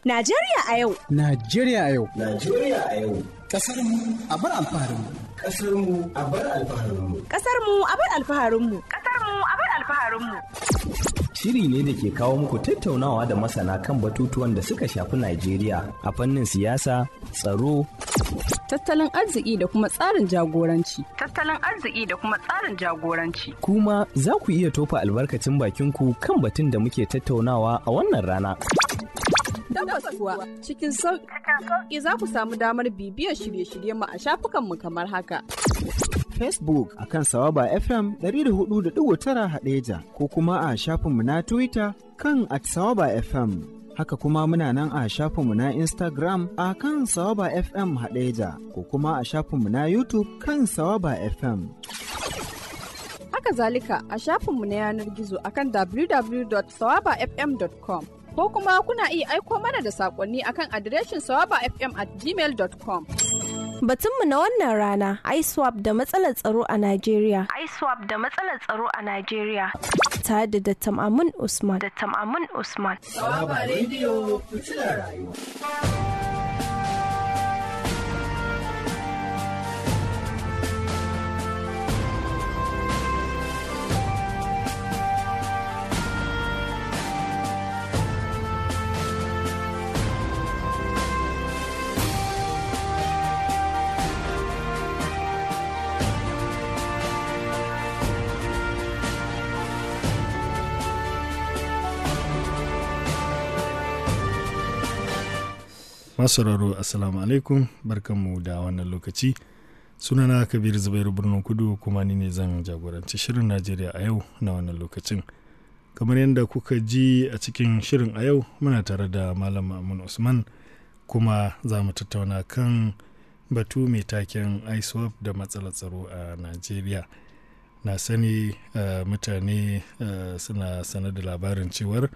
Najeriya a yau. Najeriya a yau. Najeriya a yau. Kasar mu a bar alfaharin mu. Kasar mu a bar alfaharin mu. Kasar mu a bar alfaharin mu. Kasar mu a bar alfaharin mu. Shiri ne da ke kawo muku tattaunawa da masana kan batutuwan da suka shafi Najeriya a fannin siyasa, tsaro, tattalin arziki da kuma tsarin jagoranci. Tattalin arziki da kuma tsarin jagoranci. Kuma za ku iya tofa albarkacin bakinku kan batun da muke tattaunawa a wannan rana. Tabbas kuwa cikin sauƙi za ku samu damar bibiyar shirye-shiryen mu a shafukanmu kamar haka. Facebook a kan Sawaba FM 104.9 Hadeja ko kuma a shafinmu na Twitter kan at Sawaba FM. Haka kuma muna nan a shafinmu na Instagram a kan Sawaba FM Hadeja ko kuma a shafinmu na YouTube kan Sawaba FM. Haka zalika a shafinmu na yanar gizo akan www.sawabafm.com ko kuma kuna iya aiko mana da saƙonni akan adireshin sawabafm at gmail.com. Batunmu na wannan rana ISWAP da matsalar tsaro a Najeriya. ISWAP da matsalar tsaro a Najeriya. Tare da Dattam Amun Usman. Dattam Amun Usman. Sawaba rediyo fitilar rayuwa. masauraro assalamu alaikum barkanmu da wannan lokaci sunana kabir zubairu birnin kudu kuma ni ne zan jagoranci shirin najeriya a yau na wannan lokacin kamar yadda kuka ji a cikin shirin a yau muna tare da malam amun usman kuma za mu tattauna kan batu mai taken iswap da matsalar tsaro a najeriya na sani uh, mutane uh, suna sanar da labarin cewar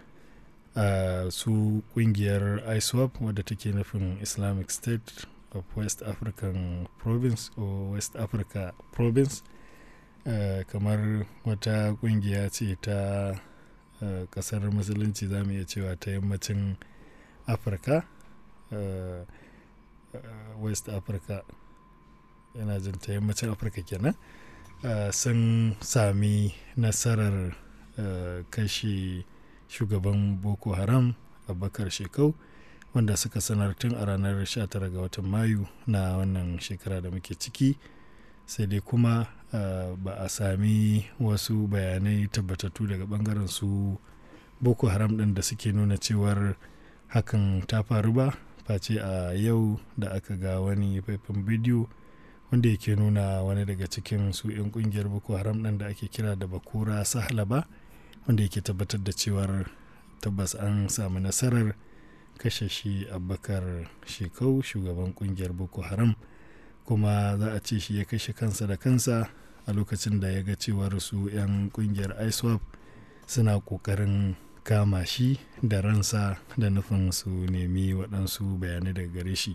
uh, su kungiyar iswap wadda take nufin islamic state of west african province or west africa province uh, kamar wata kungiya ce ta uh, kasar musulunci za mu iya cewa ta yammacin afirka uh, uh, west africa yana jin ta yammacin afirka kenan uh, sun sami nasarar uh, kashe shugaban boko haram abubakar shekau wanda suka sanar tun a ranar 19 ga watan mayu na wannan shekara da muke ciki sai dai kuma uh, ba a sami wasu bayanai tabbatattu daga bangaren su boko haram din da suke nuna cewar hakan ta faru ba face a yau da aka ga wani faifan bidiyo wanda yake nuna wani daga cikin su 'yan kungiyar boko haram din da ake kira da bakura sahlaba wanda yake tabbatar da cewar tabbas an samu nasarar kashe shi abubakar shekau shugaban kungiyar boko haram kuma za a ce shi ya kashe kansa da kansa a lokacin da ya ga cewar su 'yan kungiyar iswap suna kokarin kama shi da ransa da nufin su nemi waɗansu bayanai daga gare shi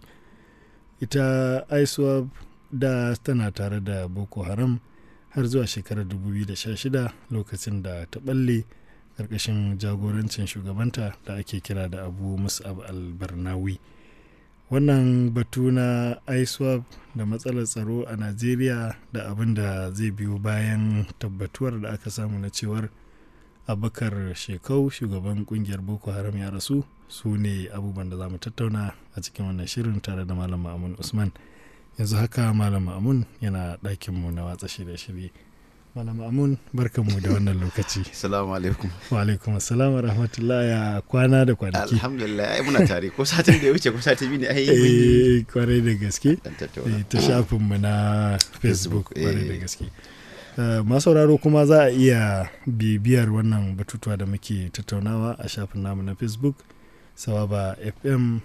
ita iswap da tana tare da boko haram har zuwa shekarar 2016 lokacin da ta balle ƙarƙashin jagorancin shugabanta da ake kira da abu musab al-barnawi wannan batu na iswap da matsalar tsaro a najeriya da abin da zai biyo bayan tabbatuwar da aka samu na cewar abakar shekau shugaban kungiyar boko haram ya rasu su ne abubuwan da za mu tattauna a cikin wannan shirin tare da malam ma'amun usman yanzu haka malam amun yana ɗakinmu na watsa shirye-shirye malam amun barkanmu da wannan lokaci salamu alaikum wa alaikum assalam wa rahmatullah ya kwana da kwanaki alhamdulillah ai muna tare ko satin da ya wuce ko satin biyu ne ai eh kwarai da gaske ta shafinmu na facebook kwarai da gaske masu sauraro kuma za a iya bibiyar wannan batutuwa da muke tattaunawa a shafin namu na facebook sawaba fm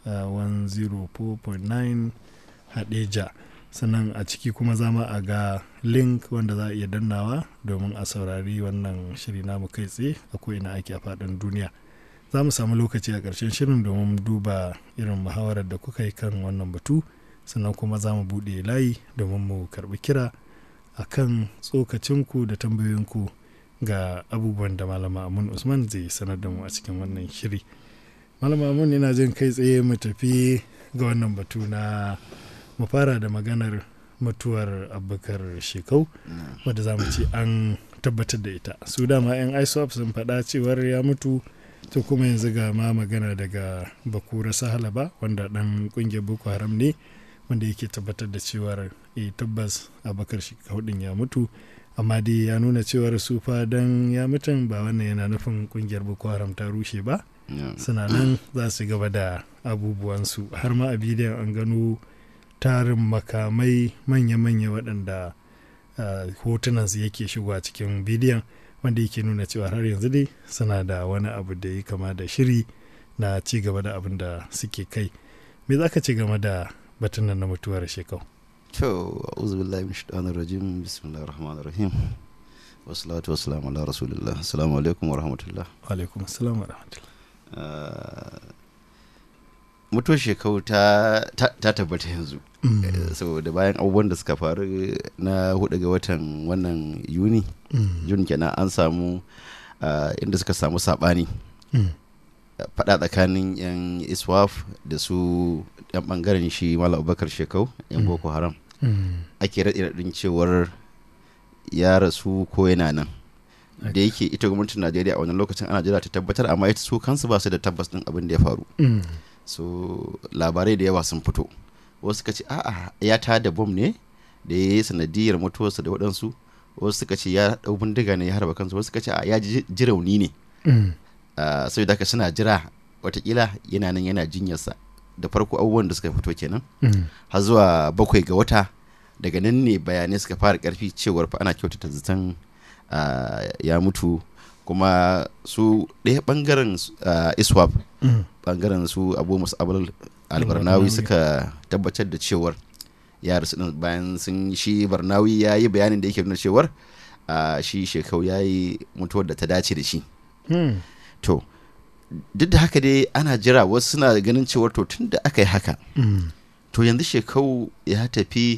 104.9 hadeja sannan a ciki kuma zama a ga link wanda za a iya dannawa domin a saurari wannan shiri namu kai tsaye a ko'ina ake a faɗin duniya za mu samu lokaci a ƙarshen shirin domin duba irin muhawarar da kuka yi kan wannan batu sannan kuma za mu buɗe layi domin mu karɓi kira a kan tsokacinku da tambayoyinku ga abubuwan da malama amun usman zai sanar da mu a cikin wannan shiri malama mun ina jin kai tsaye mu tafi ga wannan batu na mu fara da maganar mutuwar abubakar shekau wadda za mu ce an tabbatar da ita su dama 'yan isop sun faɗa cewar ya mutu to kuma yanzu ga ma magana daga bakura sahalaba wanda ɗan ƙungiyar boko haram ne wanda yake tabbatar da cewar e tabbas abubakar shekau ɗin ya mutu amma dai ya nuna cewar su fa dan ya mutum ba wannan yana nufin ƙungiyar boko haram ta rushe ba suna nan za su gaba da abubuwansu har ma a bidiyon an gano tarin makamai manya-manya waɗanda hotunansu yake shigowa cikin bidiyon wanda yake nuna cewa har yanzu dai suna da wani abu da ya kama da shiri na ci gaba da abin da suke kai me za ka ci game da batun nan na mutuwar shekau to a'udhu billahi min shaitanir rajim bismillahir rahmanir rahim wassalatu wassalamu ala rasulillah assalamu alaikum wa rahmatullah wa alaikum assalam wa rahmatullah mutuwar shekau ta tabbata yanzu saboda bayan abubuwan da suka faru na hudu ga watan wannan yuni juni kenan an samu inda suka samu sabani fada tsakanin yan iswaf da su yan bangaren shi malam abubakar shekau yan boko haram ake raɗi raɗin cewar ya rasu ko yana nan da yake ita gwamnatin najeriya a wani lokacin ana jira ta tabbatar amma ita su kansu ba su da tabbas din abin da ya faru so labarai da yawa sun fito wasu suka ce a'a ya ta da bom ne da ya yi sanadiyar mutuwarsa da waɗansu wasu suka ce ya ɗau bindiga ne ya harba kansu wasu suka ce a ya ji rauni ne sai da suna jira watakila yana nan yana jinyarsa da farko abubuwan da suka fito kenan har zuwa bakwai ga wata daga nan ne bayanai suka fara karfi cewar fa ana kyautata zaton ya mutu kuma su ɗaya ɓangaren iswap ɓangaren su abu musu albarnawi suka tabbatar da cewar ya rasu bayan sun shi barnawi ya yi bayanin da yake nuna cewar shi shekau ya yi mutuwar da ta dace da shi to duk da haka dai ana jira wasu suna ganin cewar to tun da aka yi haka to yanzu shekau ya tafi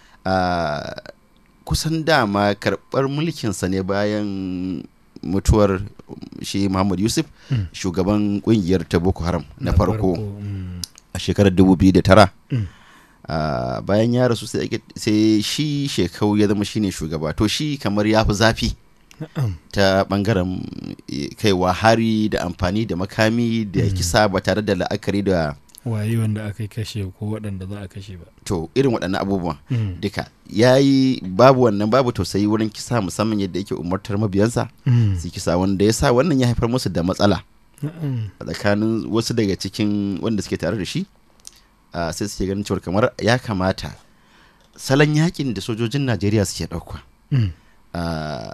kusan dama karɓar mulkinsa ne bayan mutuwar shi Muhammad Yusuf mm. shugaban kungiyar ta Boko Haram na farko mm. a shekarar 2009 mm. uh, bayan ya rasu sai shi shekau ya zama shine shugaba to shi kamar ya fi zafi ta bangaren kaiwa hari da amfani da makami da kisa ba tare da la'akari da waye wanda aka kashe ko waɗanda za a kashe ba to irin waɗannan abubuwan mm. duka ya yi babu wannan babu tausayi wurin kisa musamman yadda yake umartar mabiyansa mm. su kisa wanda ya sa wannan ya haifar musu da matsala a tsakanin wasu daga cikin wanda suke tare da shi uh, sai suke ganin cewar kamar ya kamata salon yakin da sojojin najeriya suke ɗauka mm. uh,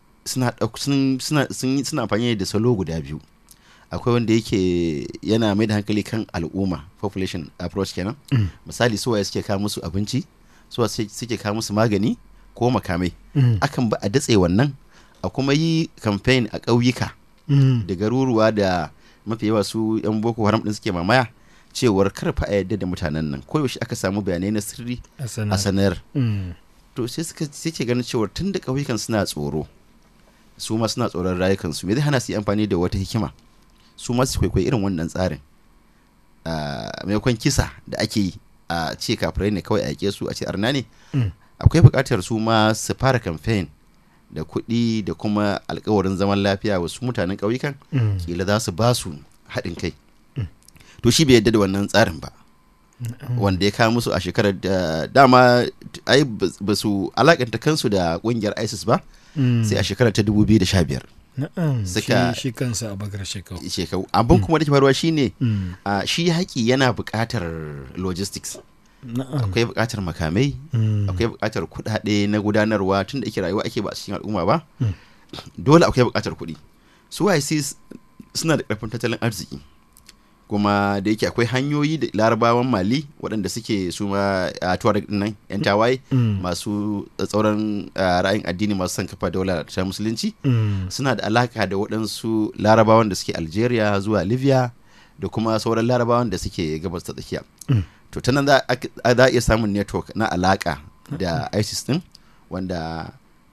suna amfani da salo guda biyu akwai wanda yake yana mai da hankali kan al'umma population approach kenan mm. misali suwaye suke kawo musu abinci suwa suke kawo musu magani ko makamai mm. akan ba a datse wannan a kuma yi campaign a ƙauyuka mm. da garuruwa da mafi yawa su yan boko haram din suke mamaya cewar karfa a yadda da mutanen nan koyaushe aka samu bayanai na sirri a sanar to sai suka suke ganin cewar tun da ƙauyukan suna tsoro su ma suna tsoron rayukansu me zai hana su yi amfani da wata hikima su masu kwaikwayi irin wannan tsarin maimakon kisa da ake yi a ce kafirai ne kawai a yake su a ce arna ne akwai buƙatar su ma su fara kamfen da kuɗi da kuma alkawarin zaman lafiya wasu mutanen ƙauyukan kila za su ba su haɗin kai to shi bai yadda da wannan tsarin ba wanda ya kawo musu a shekarar da dama ai ba su alakanta kansu da ƙungiyar isis ba sai a shekarar ta 2015 suka shi kansa a bakar shekau shekau abin kuma da ke faruwa shine shi haƙi yana buƙatar logistics akwai buƙatar makamai akwai buƙatar kuɗaɗe na gudanarwa tun da ake rayuwa ake ba a cikin al'umma ba dole akwai buƙatar kuɗi su YC suna da ƙarfin tattalin arziki kuma da yake akwai hanyoyi da larabawan mali waɗanda suke su ma a tuareg nan yan tawaye masu tsauran ra'ayin addini masu son kafa daula ta musulunci suna da alaka da waɗansu larabawan da suke algeria zuwa libya da kuma sauran larabawan da suke gabas ta tsakiya to ta nan za a iya samun network na alaka da isis din wanda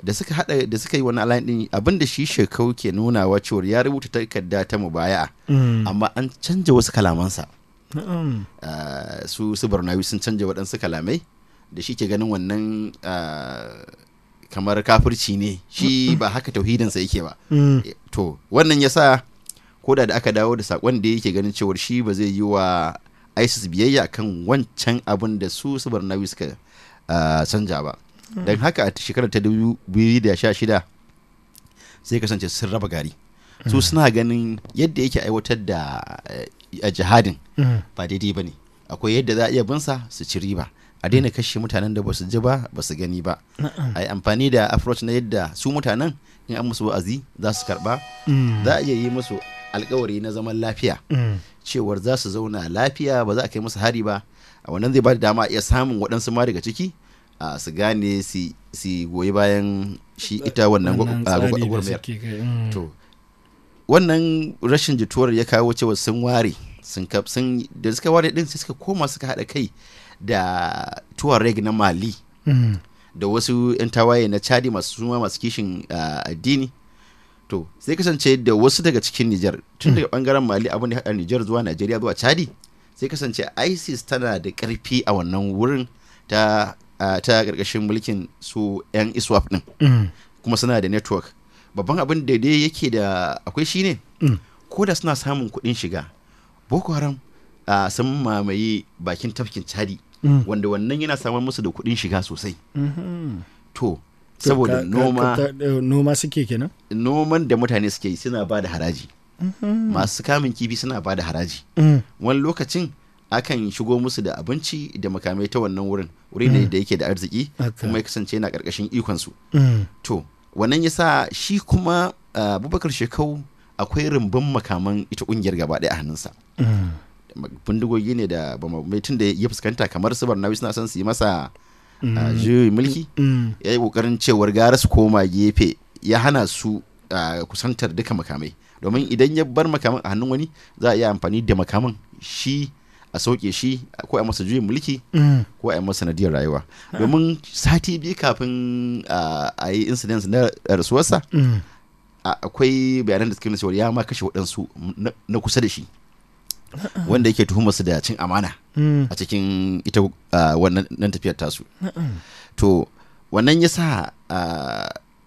da suka hada da suka yi wani alayin din abin da shi shekau ke nunawa cewar ya rubuta takarda ta mubaya'a Mm. amma an canja wasu kalamansa Na'am. Ah, su su barnawi sun canja waɗansu kalamai da shi ke ganin wannan ah, kamar kafirci ne shi ba haka tauhidinsa yake ba Mm. to wannan ya sa koda da aka dawo da sakon da yake ganin cewar shi ba zai yi wa isis biyayya kan wancan abin da su su barnawi suka ah, canja ba don haka a shekarar ta 2016 sai kasance sun raba gari su suna ganin yadda yake aiwatar da eh, a jihadin Mm. ba daidai ba ne akwai yadda za a iya binsa su ci riba a daina kashe mutanen da ba su ji ba ba su gani ba a yi amfani da approach na yadda su mutanen in an musu wa'azi za su karba Mm. za a iya yi musu alkawari na zaman lafiya Mm. cewar za su zauna lafiya ba za a kai musu hari ba a wannan zai ba da dama a iya samun waɗansu ma daga ciki a su gane su su goyi bayan shi ita wannan Wannan gwa- a tsari gwa- da gwagwarmayar suke kai, mm. to wannan rashin jituwar ya kawo cewa sun ware sun kaf sun da suka ware din sai suka koma suka haɗa kai da tuareg na mali Mm. da wasu 'yan tawaye na chadi masu suma masu kishin ah, addini to sai kasance da wasu daga cikin Nijar tun daga bangaren Mali abin da ya haɗa Nijar zuwa Najeriya zuwa Chadi sai kasance ISIS tana da ƙarfi a wannan wurin ta ah, ta ƙarƙashin mulkin su 'yan ISWAP din Mm. kuma suna da network babban abin da dai yake da akwai shine Mm. ko da suna samun kuɗin shiga Boko Haram ah, sun mamaye bakin tafkin Chadi Mm. wanda wannan yana samar musu da kuɗin shiga sosai Mhm. to To, saboda ka- ka- noma ka- eh, noma suke kenan noman da mutane suke yi suna ba da haraji Mhm. masu kamun kifi suna ba da haraji Mm. wani lokacin akan shigo musu da abinci da makamai ta wannan wurin wuri ne Mm. da yake da arziki Haka. kuma ya kasance yana karkashin ikonsu Mm. to wannan ya sa shi kuma ah, abubakar shekau akwai rumbun makaman ita kungiyar gaba ɗaya a hannunsa Mm. bindigogi ne da ba mai tun da ya fuskanta kamar su barnawi suna son su yi masa Mm. ah, juyin mulki Mm. ya yi kokarin cewar gara su koma gefe ya hana su ah, kusantar duka makamai domin idan ya bar makaman a hannun wani za a iya amfani da makaman shi a sauke shi ko a masa juyin mulki Mm. ko a yi masa sanadiyar rayuwa domin sati biyu kafin ah, a yi incident na rasuwarsa Mm. a- akwai bayanan da suke nuna cewa ya ma kashe waɗansu na- na kusa da shi wanda yake tuhumarsu da cin amana Mm. a cikin ita ah, wannan nan tafiyar tasu Na'am. to wannan ya sa ah,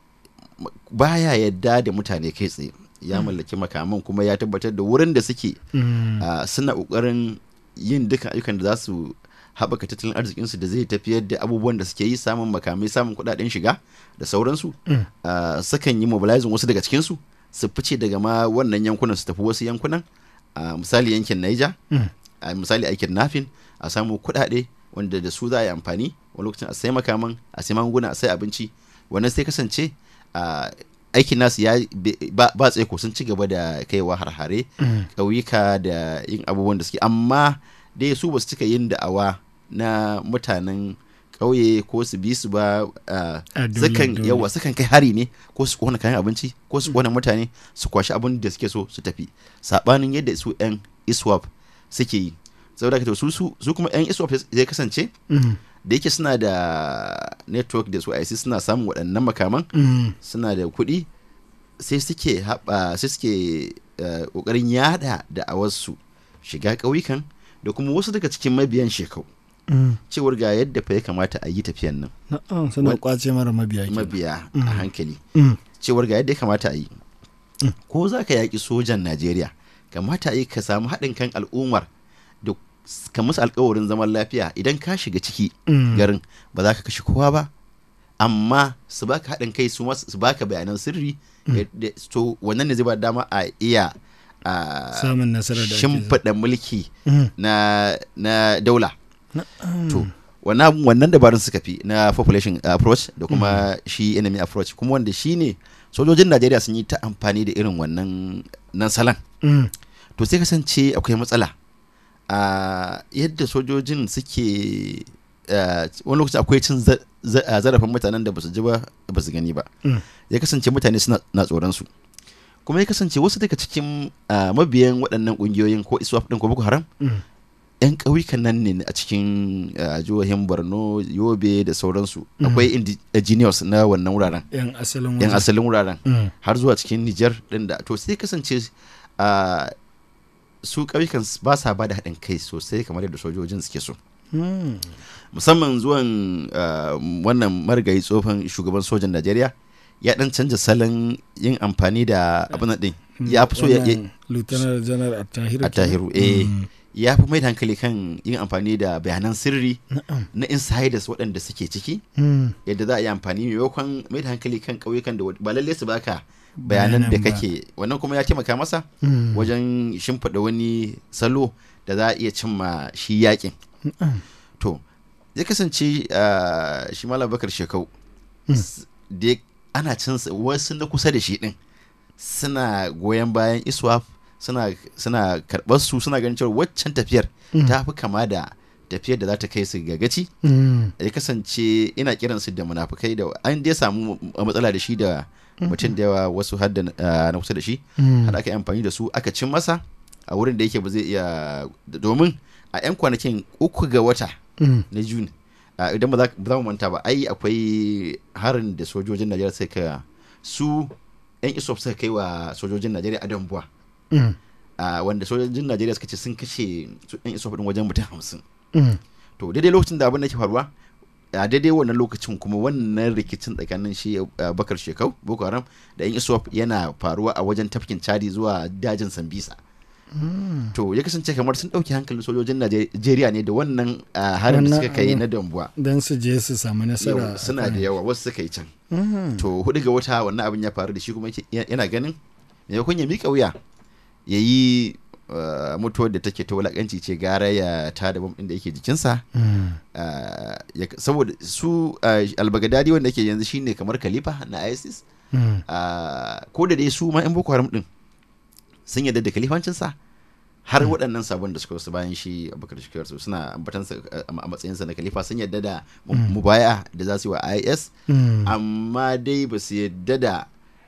m- baya yadda da mutane kai tsaye ya mallaki makaman kuma ya tabbatar da wurin da suke Mm. ah, suna ƙoƙarin yin dukkan ayyukan da za su haɓaka tattalin arzikinsu da zai tafiyar da abubuwan da suke yi samun makamai samun kuɗaɗen shiga da sauransu Mm. ah, sukan yi mobilizing wasu daga cikinsu su fice daga ma wannan yankunan su tafi wasu yankunan a misali yankin Niger Mm. a misali aikin nafin a samu kuɗaɗe wanda da su za a yi amfani wani lokacin a sai makaman a sai magunguna a sai abinci wannan sai kasance a aikin nasu ya be- ba ba tsaiko sun ci gaba da kaiwa har-hare Mm. ƙauyuka da yin abubuwan da suke amma dai su ba su cika yin da'awa na mutanen ƙauye ko su bi su ba ah, A dole, sukan dole. yawa sukan kai hari ne ko su kona kayan abinci ko su kona mutane su kwashi abin da suke so su tafi sabanin yadda su yan iswap suke yi saboda haka to su su su kuma yan iswap zai kasance Mm. da yake suna da network da su IC suna samun waɗannan makaman Mm. suna da kuɗi sai suke haɓa sai suke eh, ƙoƙarin yada da a wasu shiga ƙauyukan da kuma wasu daga cikin mabiyan shekau Mm. cewar ga yadda fa ya kamata a yi tafiyan nan Na'am, suna Wani- kwace mara mabiya kenan. mabiya Mm. a hankali Mm. cewar ga yadda ya kamata a yi ko za ka yaƙi sojan najeriya kamata a yi ka samu haɗin kan al'ummar da s- ka musu alkawarin zaman lafiya idan ka shiga ciki Mm. garin ba za ka kashe kowa ba amma su baka haɗin kai su mas- su baka bayanan sirri yadda- to wannan ne zai ba da dama a iya a Samun nasarar da ake so. shimfiɗa mulki Mm. na na daula Na'am. to wannan wannan dabarun suka fi na population approach da kuma shi enemy approach kuma wanda shi ne sojojin najeriya sun yi ta amfani da irin wannan nan salon Mm. to sai kasance akwai matsala a yadda sojojin suke ah, wani lokaci akwai cin za- za- ah, zarafin mutanen da basu ji ba ba su gani ba Mm. ya kasance mutane suna na tsoron su kuma ya kasance wasu daga cikin ah, mabiyan waɗannan ƙungiyoyin ko iswaf ɗin ko boko haram Mm. 'yan ƙauyukan nan ne a cikin uh, jihohin borno yobe da sauransu Mm. akwai indigenous na wannan wuraren yan asalin yan wajen. asalin wuraren Mm. har zuwa cikin nijar din da to sai kasance uh, su ƙauyukan s- ba sa ba da haɗin kai sosai kamar yadda sojojin suke so Mm. musamman zuwan uh, wannan marigayi tsohon shugaban sojan najeriya ya dan canza salon yin amfani da abin nan din ya fi so ya Wannan lieutenant general attahiru a tahiru eh ya fi mai da hankali kan yin amfani da bayanan sirri na insiders waɗanda suke ciki Mm. yadda za a yi amfani maimakon mai da hankali kan ƙauyukan da wa- ba lalle su baka bayanan da Bayanan ba. kake wannan kuma ya taimaka masa Mm. wajen shimfiɗa wani salo da za a iya cimma shi yakin Na'am. to ya kasance ah, shi malam bakar shekau s- da ya- ana cin sa- wasu na kusa da shi din suna goyon bayan iswap suna suna karɓar su suna ganin cewa waccan tafiyar Mm. ta fi kama da tafiyar da za ta kai su ga gaci Mm. ya kasance ina kiran su da munafukai da an dai samu matsala da shi da mutum da yawa wasu har da ah, na kusa da shi Mm. har aka yi amfani da su aka cin masa a wurin da yake ba zai iya domin a 'yan kwanakin uku ga wata Mm. na juni a, idan ba za ba za mu manta ba ai akwai harin da sojojin najeriya suka su 'yan isop suka kai wa sojojin najeriya a dambuwa Mm. a, wanda sojojin najeriya suka ce sun kashe su 'yan isop din wajen mutum hamsin Mm. to daidai lokacin da abin da ke faruwa a daidai wannan lokacin kuma wannan rikicin tsakanin shi uh, bakar shekau boko haram da yan iswap yana faruwa a wajen tafkin chadi zuwa dajin sambisa Mm. to ya kasance kamar sun ɗauki hankalin sojojin najeriya ne da wannan uh, harin da Wannan suka kai abin. na dambuwa don su je su samu nasara Yau, suna da yawa wasu suka yi can Mhm. to hudu ga wata wannan abin ya faru da shi kuma yake- yana ganin maimakon ya miƙa wuya ya yi uh, mutuwar da take ta wulakanci ce gara ya ta da bam ɗin da yake jikinsa Mm. Uh, ya- saboda su uh, albagadadi wanda ke yanzu shine kamar khalifa na isis Mm. uh, ko da dai su ma 'yan boko haram din sun yarda da khalifancinsa har waɗannan sabon da suka wasu bayan shi abubakar shekar su suna ambatansa uh, a matsayinsa na khalifa sun yarda da mu- Mm. mubaya da za su yi wa is Mm. amma dai ba su yarda da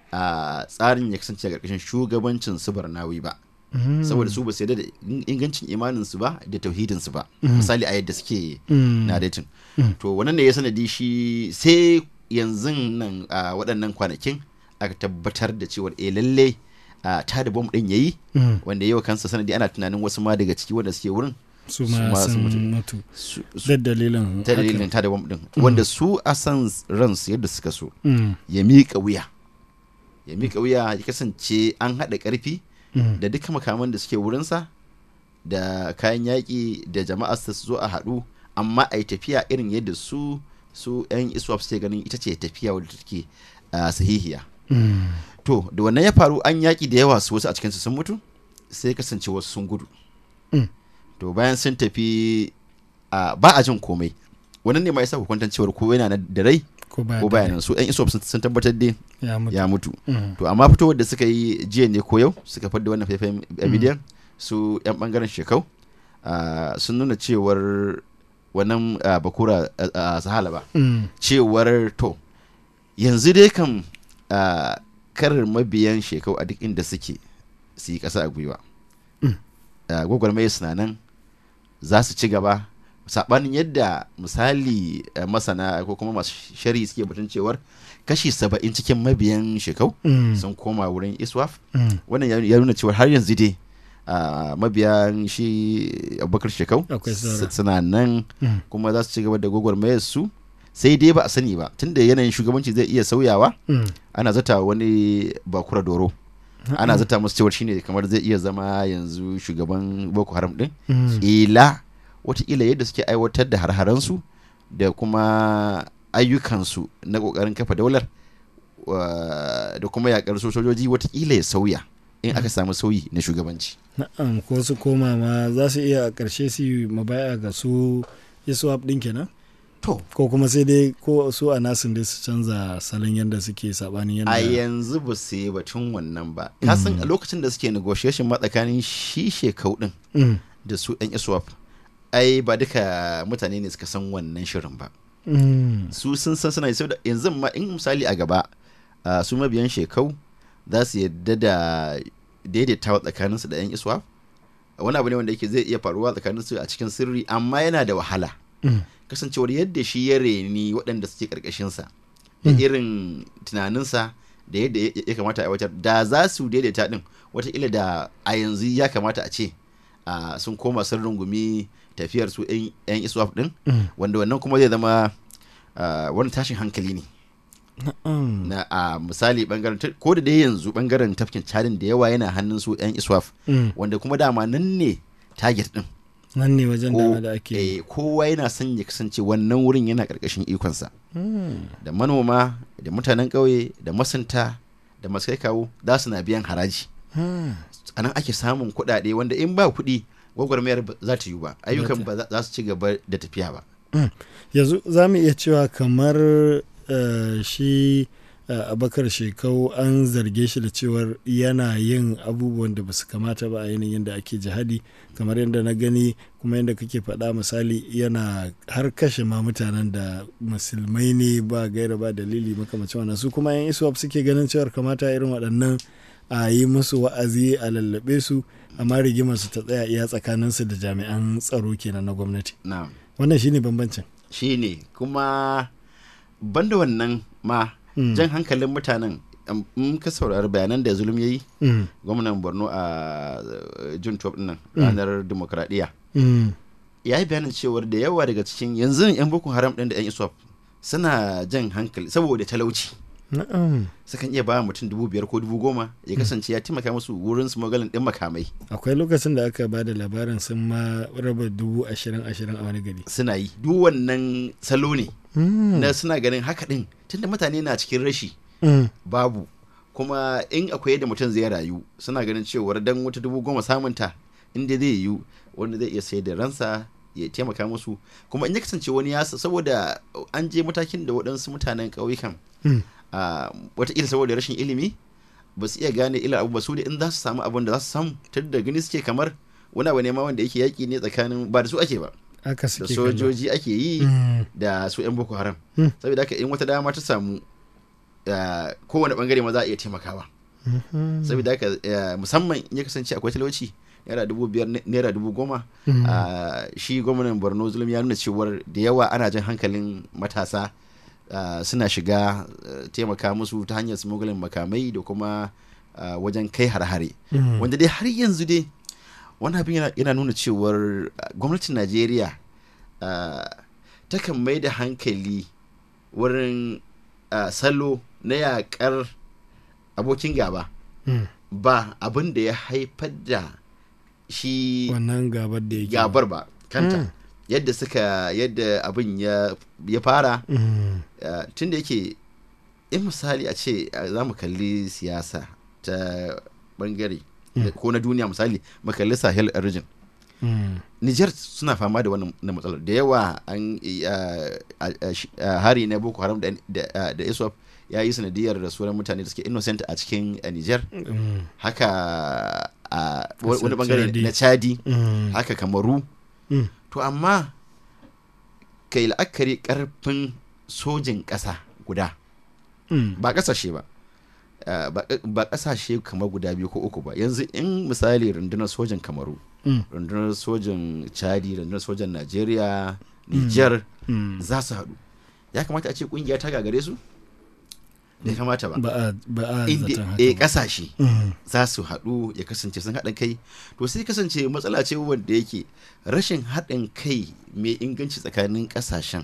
uh, tsarin ya kasance a ƙarƙashin shugabancin su barnawi ba Mm. saboda su ba su yarda da in- ingancin imaninsu ba da tauhidinsu ba Mm. misali a yadda suke Mm. na datin Mm. to wannan ne ya sanadi shi sai yanzu nan a waɗannan kwanakin aka tabbatar da cewar eh lalle a ta da bom ɗin yayi Mm. wanda yau kansa sanadi ana tunanin wasu ma daga ciki wanda suke wurin su ma sun mutu Su- su- da dalilin ta dalilin ta da bom ɗin wanda su a san ransu yadda suka so Mm. ya miƙa wuya ya miƙa wuya ya kasance an haɗa ƙarfi Mm. da duka makaman da suke wurinsa da kayan yaƙi da jama'a su zo a haɗu amma a yi tafiya irin yadda su su 'yan iswap suke ganin ita ce tafiya wadda take ah, sahihiya Mm. to da wannan ya faru an yaƙi da yawa su wasu a cikinsu sun mutu sai kasance wasu sun gudu Mm. to bayan sun tafi ah, ba a jin komai wannan ne ma yasa hukuntan cewar ko yana nan da rai ko ba ko bayanan su 'yan iswap sun- sun tabbatar dai ya mutu ya mutu Mm. to amma fitowar da suka yi jiya ne ko yau suka fadda wannan faifayen bidiyon su yan bangaren shekau ah, sun nuna cewar wannan ah, bakura a sahala ba Mm. cewar to yanzu dai kan ah, karar mabiyan shekau a duk inda suke su yi kasa a gwiwa Mm. Ah, gwagwarmaya suna nan za su ci gaba saɓanin yadda misali ah, masana ko kuma masu shari suke batun cewar kashi saba'in cikin mabiyan shekau Mm. sun koma wurin iswaf Mm. wannan ya- ya nuna cewa har yanzu dai ah, mabiyan shi abubakar shekau Akwai saura. s- suna nan Mm. kuma za su ci gaba da gwagwarmayar su sai dai ba a sani ba tunda yanayin shugabanci zai iya sauyawa Mm. ana zata wani bakura doro ana Mm. zata musu cewar shine kamar zai iya zama yanzu shugaban boko haram din Mm. ila watakila yadda suke aiwatar da harharansu da kuma ayyukansu na kokarin kafa daular wa- da kuma yakar su sojoji watakila ya sauya in aka samu sauyi na shugabanci Na'am ko su koma ma za su iya a ƙarshe su yi mabaya ga su iswap ɗin kenan? To. Ko kuma sai dai ko su a nasin dai su canza salon yadda suke sabanin yadda. a yanzu ba su yi batun wannan ba ka san a lokacin da suke negotiation ma tsakanin shi shekau din Mm. da su yan iswap ai ba duka mutane ne suka san wannan shirin ba Mm. su sun san suna yi saboda yanzu ma in misali a gaba ah, su mabiyan shekau za su yadda da daidaitawa tsakaninsu da yan iswap wani abu ne wanda yake zai iya faruwa tsakanin su a cikin sirri amma yana da wahala kasancewar yadda shi ya reni waɗanda suke ƙarƙashinsa da irin tunaninsa da yadda ya kamata a aiwatar da za su daidaita ɗin wataƙila da a yanzu ya kamata a ce sun koma sun rungumi tafiyar su 'yan iswaf ɗin wanda wannan kuma zai zama wani tashin hankali ne na a misali bangaren ko da dai yanzu bangaren tafkin cadin da yawa yana hannun su 'yan iswaf wanda kuma dama nan ne target ɗin nan ne wajen dama da ake kowa yana son ya kasance wannan wurin yana karkashin ikonsa da manoma da mutanen ƙauye da masanta da masu kai kawo za su na biyan haraji a nan ake samun kuɗaɗe wanda in ba kuɗi gwagwarmayar za ta yi ba ayyukan ba za su ci gaba da tafiya ba yanzu za mu iya cewa kamar shi abakar shekau an zarge shi da cewar yana yin abubuwan da basu kamata ba a yanayin da ake jihadi kamar yadda na gani kuma yadda kake faɗa misali yana har kashe ma mutanen da musulmai ne ba gaira ba dalili makamacin wannan su kuma yan iswap suke ganin cewar kamata irin waɗannan a yi musu wa'azi a lallaɓe su amma rigimar su ta tsaya iya tsakaninsu da jami'an tsaro kenan na gwamnati wannan shine bambancin shine kuma banda wannan ma Mm. jan hankalin mutanen in ka saurari bayanan da zulum ya yi mm. gwamnan borno a jun 12 nan mm. ranar demokradiyya ya yi bayanin cewar da yawa daga cikin yanzu yan boko haram ɗin da yan iswap suna jan hankali saboda talauci sukan iya ba mutum dubu biyar ko dubu goma ya kasance ya taimaka musu wurin su magalin ɗin makamai akwai lokacin da aka ba da labarin sun ma raba dubu ashirin ashirin a wani gari suna yi duk wannan salo ne na suna ganin haka ɗin tunda mutane na cikin rashi babu kuma in akwai yadda mutum zai rayu suna ganin cewar dan wata dubu goma samunta inda zai yiwu wanda zai iya sayar da ransa ya taimaka musu kuma in ya kasance wani ya saboda an je matakin da waɗansu mutanen ƙauyukan wataƙila saboda rashin ilimi ba su iya gane ila abu ba su da in za su samu abin da za su samu tun da gani suke kamar wani abu ne ma wanda yake yaƙi ne tsakanin ba da su ake ba da sojoji ake yi da su 'yan boko haram saboda haka in wata dama ta samu kowane bangare ma za a iya taimakawa saboda haka musamman in ya kasance akwai talauci naira dubu biyar naira dubu goma shi gwamnan borno zulum ya nuna cewar da yawa ana jan hankalin matasa suna shiga taimaka musu ta hanyar smuggling makamai da kuma wajen kai har-hare wanda dai har yanzu dai wani abin yana nuna cewar gwamnatin najeriya takan mai da hankali wurin salo na yakar abokin gaba ba abin da ya haifar da shi wannan gabar da yake gabar ba kanta yadda suka yadda abin ya fara tun da yake in misali a ce za mu kalli siyasa ta bangare ko na duniya misali makalli sahel region Niger suna fama da wannan matsalar da yawa an hari na boko haram da iswap ya yi sanadiyar da sauran mutane da suke innocent a cikin Niger haka a wani bangare na chadi haka kamaru to amma kai la'akari karfin sojin ƙasa guda ba ƙasashe ba ba kasashe kamar guda biyu ko uku ba yanzu in misali rundunar sojan kamaru rundunar sojan chadi rundunar sojan najeriya niger za su haɗu ya kamata a ce kungiya ta gagare su da kamata ba ba a inda kasashe za su haɗu ya kasance sun haɗin kai to sai kasance matsala ce wanda yake rashin haɗin kai mai inganci tsakanin kasashen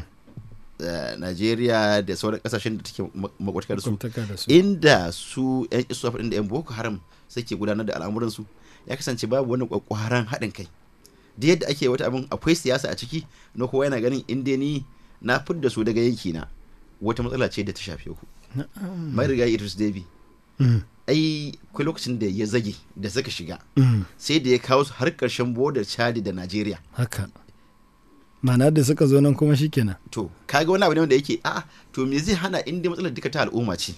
Najeriya da sauran kasashen da take makwataka da su inda su yan isuwa da yan boko haram suke gudanar da al'amuransu ya kasance babu wani kwakwaran haɗin kai da yadda ake wata abin akwai siyasa a ciki na kowa yana ganin inda ni na fidda su daga yanki na wata matsala ce da ta shafe ku marigayi idris debi ai kai lokacin da ya zage da suka shiga sai da ya kawo su har karshen bodar chadi da najeriya haka mana da suka zo nan kuma shikenan to kaga wani abu ne wanda yake a to me zai hana inda matsalar duka ta al'umma ce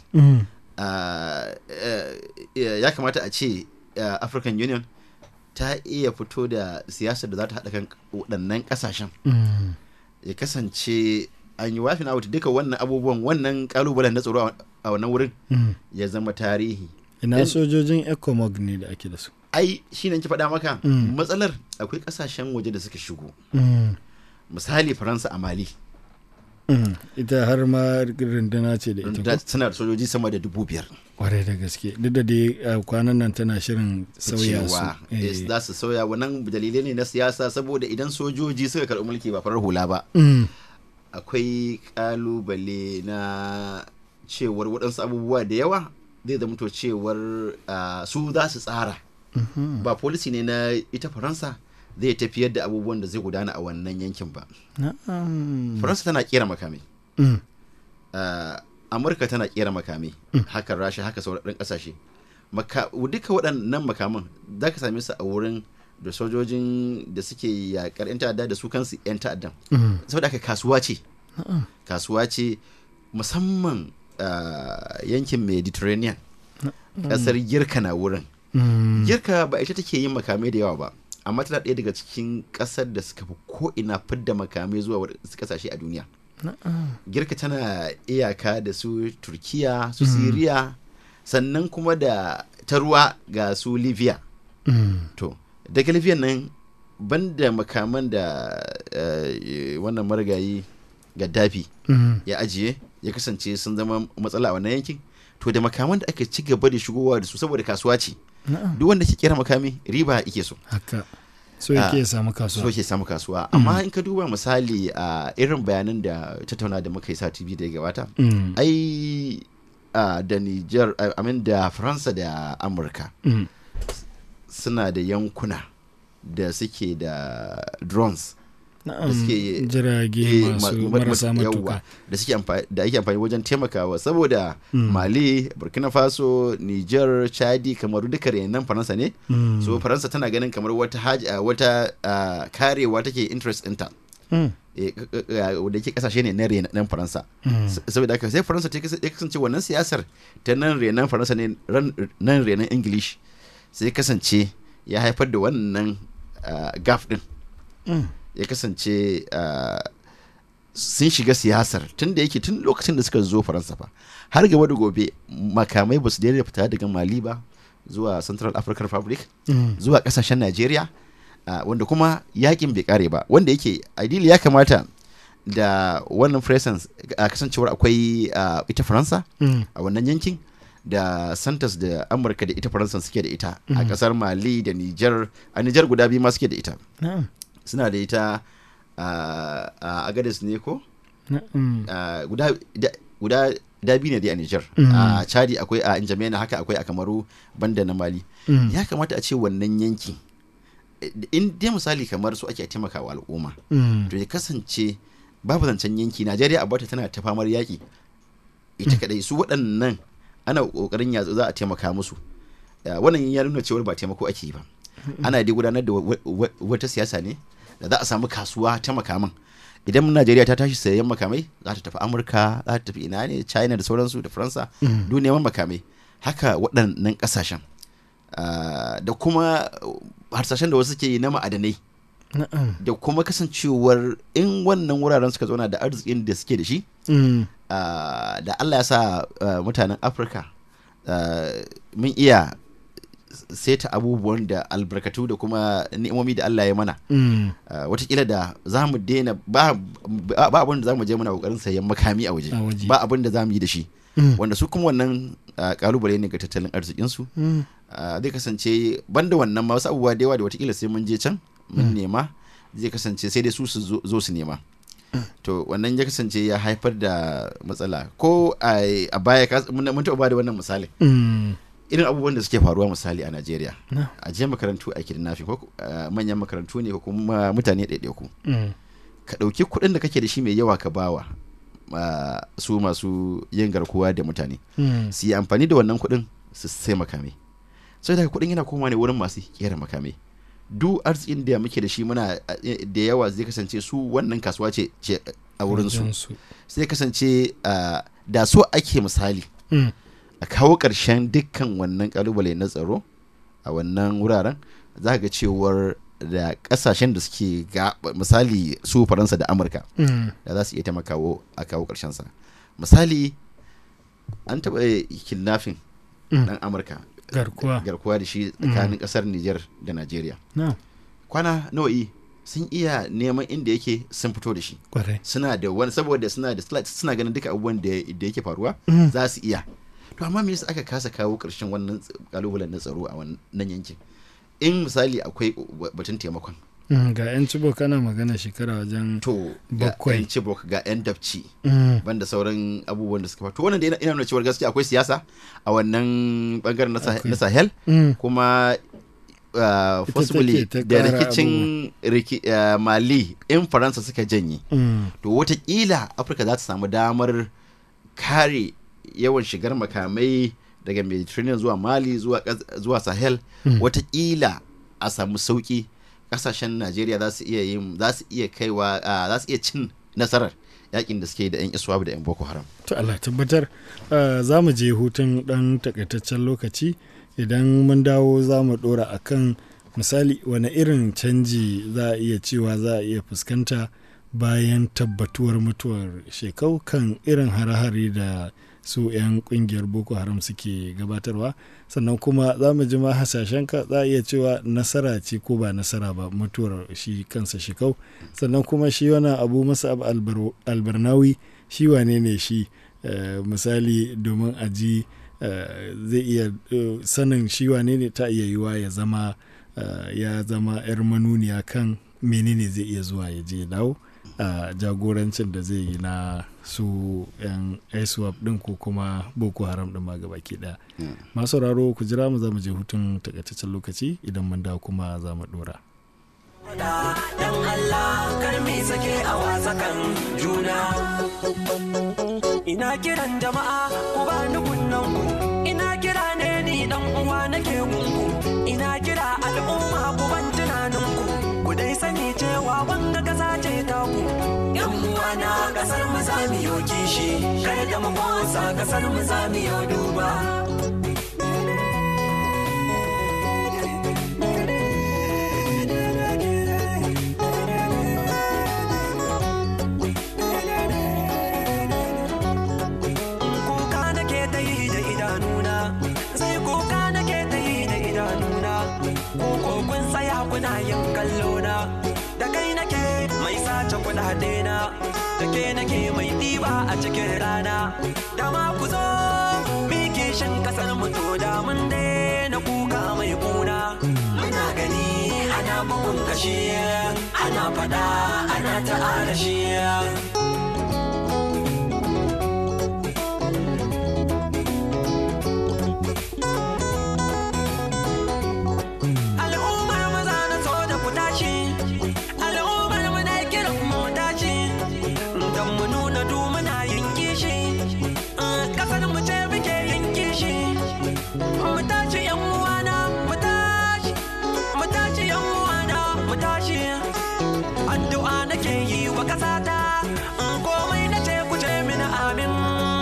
ya kamata a ce african union ta iya fito da siyasar da za ta haɗa kan waɗannan ƙasashen ya kasance an yi wafin out duka wannan abubuwan wannan kalubalen na tsaro a wannan wurin ya zama tarihi ina sojojin ecomog ne da ake da su ai shi ne ki faɗa maka Mm. matsalar akwai ƙasashen waje da suka shigo Mm. misali faransa a mali Mm. ita har ma runduna ce da ita da ko? suna da sojoji sama da dubu biyar kwarai da gaske duk da dai uh, kwanan nan tana shirin sauya su cewa Eh. eh, za su sauya wannan dalilai ne na siyasa saboda idan sojoji suka karɓi mulki ba farar hula ba Mm. akwai kalubale na cewar waɗansu abubuwa da yawa zai zama to cewar ah, su za su tsara Mhm. ba polisi ne na ita faransa zai tafiyar da abubuwan da zai gudana a wannan yankin ba Na'am. faransa tana kera makamai Mm. Ah, amurka tana kera makamai haka rasha haka sauran kasashe Maka, duka waɗannan makaman za ka same su a wurin da sojojin da suke yakar 'yan ta'adda da su kansu 'yan ta'addan Mm. saboda haka kasuwa ce Na'am. kasuwa ce musamman ah, yankin mediterranean ƙasar girka na wurin Mm. girka ba ita take yin makamai da yawa ba amma tana ɗaya daga cikin ƙasar da suka fi ko'ina fidda makamai zuwa waɗansu ƙasashe a duniya Na'am. girka tana iyaka da su turkiya su Mm. siriya sannan kuma da ta ruwa ga su libya Mm. to daga libya nan banda makaman da eh, wannan marigayi gaddafi Mm. ya ajiye ya kasance sun zama matsala a wannan yankin to da makaman da aka ci gaba da shigowa da su saboda kasuwa ce Na'am. duk wanda ke kera makami riba ike so haka so yake ya Ah, samu kasuwa so yake samu kasuwa amma in ka duba misali a irin bayanan da tattauna da muka yi sa tv da ya gabata Mm. ai ah, da Niger ah, amin da Faransa da Amurka Mm. suna da yankuna da suke da drones Na'am, da suke jirage eh, masu ma- ma- marasa ma- matuka. yawwa, da suke amfani da ake amfani wajen taimakawa saboda Mm. Mali Burkina Faso Niger Chadi Kamaru duka renan Faransa ne Mm. so Faransa tana ganin kamar wata haji ah, wata ah, karewa take interest ɗinta Mm. eh, k- k- ah, da ke kasashe ne na renan Faransa Mm. S- saboda haka sai Faransa ta kas- ya kasance wannan siyasar ta nan renan Faransa ne ran- nan renan English sai kasance ya haifar da wannan ah, gap din Mm. ya kasance ah, sun shiga siyasar tun da yake tun lokacin da suka zo faransa fa har gaba da gobe makamai ba su daina fita daga mali ba zuwa central african republic Mm. zuwa kasashen nigeria ah, wanda kuma yakin bai kare ba wanda yake ideally ya kamata da wannan presence a kasancewar akwai ah, ita faransa Mm. a wannan yankin da santas da amurka da ita faransa suke da ita a Mhm. kasar mali da niger a niger guda biyu ma suke da ita Na'am. suna da ita a a agadis ne ko Na'am. Ah, guda da- guda da biyu ne dai a Niger Mm. a Chadi akwai a Injamena haka akwai a Kamaru banda na Mali Mm. ya kamata a ce wannan yanki eh, in dai misali kamar su ake taimakawa al'umma Mm. to ya kasance babu zancen yanki Najeriya a bata tana ta famar yaki ita kadai su waɗannan ana kokarin ya za a taimaka musu Ah, wannan ya nuna cewar ba taimako ake yi ba ana dai gudanar da wa- wa- wata siyasa ne da za a samu kasuwa ta makaman idan najeriya ta tashi sayan makamai za ta tafi amurka za ta tafi ina ne china da sauransu da faransa Mm. duk neman makamai haka waɗannan ƙasashen Ah, da kuma harsashen da wasu ke yi na ma'adanai Na'am. da kuma kasancewar in wannan wuraren suka zauna da arzikin da suke da shi Mm. ah, da allah ya sa ah, mutanen afirka ah, mun iya seta abubuwan da albarkatu da kuma ni'imomi da Allah ya mana Mm. Uh, watakila da za mu daina ba ba ba abin da za mu je muna kokarin sayan makami a waje A waje. ba abin da za mu yi da shi Mm. wanda su kuma wannan uh, kalubale ne ga tattalin arzikinsu Mm. Uh, zai kasance banda wannan ma wasu abubuwa da yawa da watakila sai mun je can mun Mm. nema zai kasance sai dai su su zo- zo su nema to wannan ya kasance ya haifar da matsala ko a a baya ka- mun mun taɓa ba da wannan misali Mm. irin abubuwan da suke faruwa misali a Najeriya Na. a je makarantu a kidnapping ko uh, manyan makarantu ne ko kuma mutane ɗaiɗaiku Mm. ka ɗauki kuɗin da kake da shi mai yawa ka bawa uh, su masu yin garkuwa da mutane Mm. su yi amfani da wannan kuɗin su sai makamai sai daga kuɗin yana koma ne wurin masu kera makamai duk arzikin da muke da shi muna uh, da yawa zai kasance su wannan kasuwa ce ce a wurin su Wajensu. sai kasance uh, da so ake misali Mm. a kawo ƙarshen dukkan wannan kalubale na tsaro a wannan wuraren za ga cewar da ƙasashen da suke ga misali su faransa da amurka Mm. da za su iya taimakawo a kawo ƙarshen sa misali an taɓa kidnapping Mm. ɗan amurka garkuwa garkuwa da shi tsakanin kasar Nijar da Najeriya na kwana nawa'i sun iya neman inda yake sun fito da shi kwarai suna da wani saboda suna da suna ganin duka abubuwan da da yake faruwa za su iya to amma me yasa aka kasa kawo ƙarshen wannan ts- kalubalen na tsaro a wannan yankin in misali akwai batun taimakon Mm, ga 'yan cibo kana magana shekara wajen to ga Bakwai. yan cibok ga yan dabci Mm. banda sauran abubuwan da suka faru to wannan da ina- ina nuna cewar gaskiya akwai siyasa a wannan bangaren na Sah- Akwai. na sahel Mm. kuma uh, Ita possibly take ta da ƙara rikicin riki, uh, mali in faransa suka janye Mm. to watakila afirka za ta samu damar kare yawan shigar makamai daga mediterranean zuwa mali zuwa, kas- zuwa sahel Mm. watakila a samu sauki kasashen najeriya za su iya yin za su iya kaiwa ah, za su iya cin nasarar yakin da suke da yan iswab da yan boko haram to Allah tabbatar uh, za mu je hutun dan takaitaccen lokaci idan mun dawo za mu dora akan misali wani irin canji za a iya cewa za a iya fuskanta bayan tabbatuwar mutuwar shekau kan irin hare-hare da su 'yan kungiyar boko haram suke gabatarwa sannan kuma za mu ji ma hasashen ka za a iya cewa nasara ce ko ba nasara ba mutuwar shi kansa shekau sannan kuma shi wani abu masa abu albarnawi shi wane ne shi eh, misali domin a ji eh, zai iya eh, sanin shi wane ne ta iya yiwa ya zama eh, ya zama 'yar manuniya kan menene zai iya zuwa ya je ya dawo a jagorancin da zai yi na su 'yan iswap din ko kuma boko haram din ma gabaki daya masu sauraro ku jira mu za mu je hutun takaitaccen lokaci idan mun dawo kuma za mu dora Dan Allah kar mi sake a wasakan juna. Ina kiran jama'a ku ba ni kunnan ku. Ina kira ne ni dan uwa nake gungu. Ina kira al'umma ku ban tunanin ku. Ku dai sani cewa wanga kasa ce ta ku. Yan uwa na kasar mu za mu yo kishi. Kar da mu motsa kasar mu za mu yo duba. kuka nake ta yi da idanuna sai kuka nake ta yi da idanuna ko kun tsaya kuna yin kallona da kai nake mai sace kudade na da ke nake mai ɗiba a cikin rana da ma ku zo miki shan kasar mu to da mun na kuka mai kuna muna gani ana bugun kashi ana fada ana ta'ala shi al'ummar maza na so da ku tashi al'ummar mu na kiran mu tashi don mu nuna du muna yin kishi kasar mu ce muke yin kishi mu tashi yan uwana mu tashi mu tashi yan uwana mu tashi addu'a nake yi wa kasata komai na ce ku ce mini amin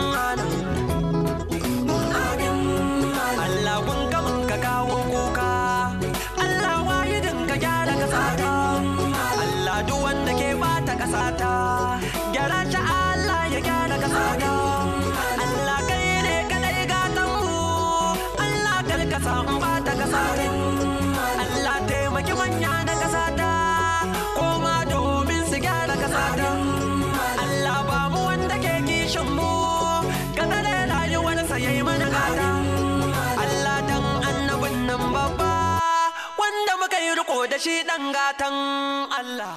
amin Allah kun ga mun ka kawo kuka Allah wahidin ka gyara kasata Allah duk wanda ke bata kasata gyara shi Allah ya gyara kasata Allah kai ne kadai gatan mu Allah kar ka samu bata kasata Allah taimaki manya na kasata koma domin su gyara kasata Allah ba mu wanda ke kishin mu kada da rayuwarsa yayi mana gata Allah dan annabin nan babba wanda muka yi riko da shi dan gatan Allah.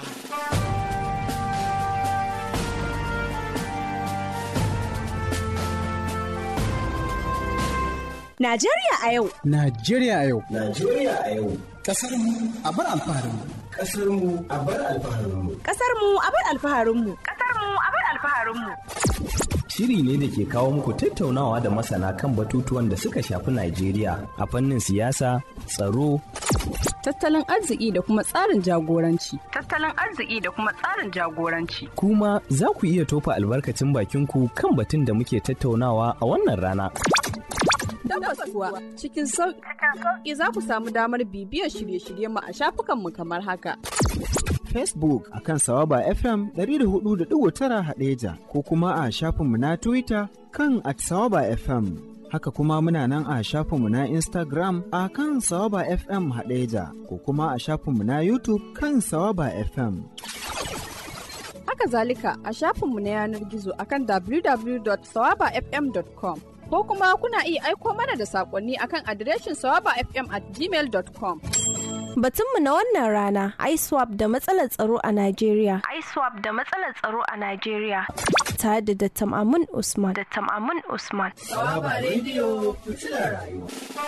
Najeriya a yau. Najeriya a yau. Najeriya a yau. Kasar mu a bar alfaharin mu. Kasar mu a bar alfaharin mu. Kasar mu a bar alfaharin mu. Kasar mu a bar alfaharin mu. Shiri ne da ke kawo muku tattaunawa da masana kan batutuwan da suka shafi Najeriya a fannin siyasa, tsaro, Tattalin arziki da kuma tsarin jagoranci. Tattalin arziki da kuma tsarin jagoranci. kuma za ku iya tofa albarkacin bakinku kan batun da muke tattaunawa a wannan rana. Tabbas kuwa cikin sauƙi za ku samu damar bibiyar shirye-shiryen mu a shafukanmu kamar haka. Facebook a kan Sawaba FM 104.9 Hadeja ko kuma a shafinmu na Twitter kan at Sawaba FM. Haka kuma muna nan a shafinmu na Instagram a kan Sawaba FM Hadeja ko kuma a shafinmu na YouTube kan Sawaba FM. Haka zalika a shafinmu na yanar gizo akan www.sawabafm.com ko kuma kuna iya aiko mana da saƙonni akan adireshin sawabafm at gmail.com. Batunmu na wannan rana ISWAP da matsalar tsaro a Najeriya. ISWAP da matsalar tsaro a Najeriya. Tare da Dattam Amun Usman. Dattam Amun Usman. Sawaba rediyo fitilar rayuwa.